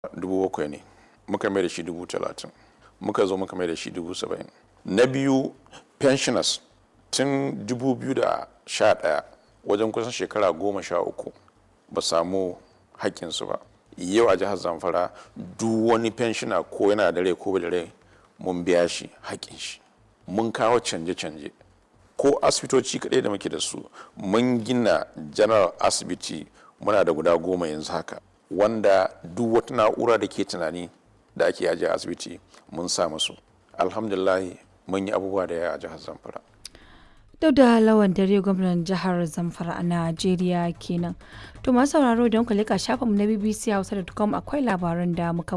dubu bakwai ne muka mai da shi dubu talatin muka zo muka mai da shi dubu saba'in na biyu pensioners tun dubu biyu da sha ɗaya wajen kusan shekara goma sha uku ba samu haƙƙinsu ba yau a jihar zamfara duk wani pensioner ko yana da rai ko da rai mun biya shi haƙƙin shi mun kawo canje-canje ko asibitoci kaɗai da muke da su mun gina general asibiti muna da guda goma yanzu haka wanda duk wata na'ura da ke tunani da ake ajiye a asibiti mun sa musu alhamdulahi mun yi abubuwa da yawa a jihar zamfara duk da lawan dare gwamnan jihar zamfara a najeriya kenan to masu sauraro don ku leka shafinmu na bbc hausa.com akwai labaran da muka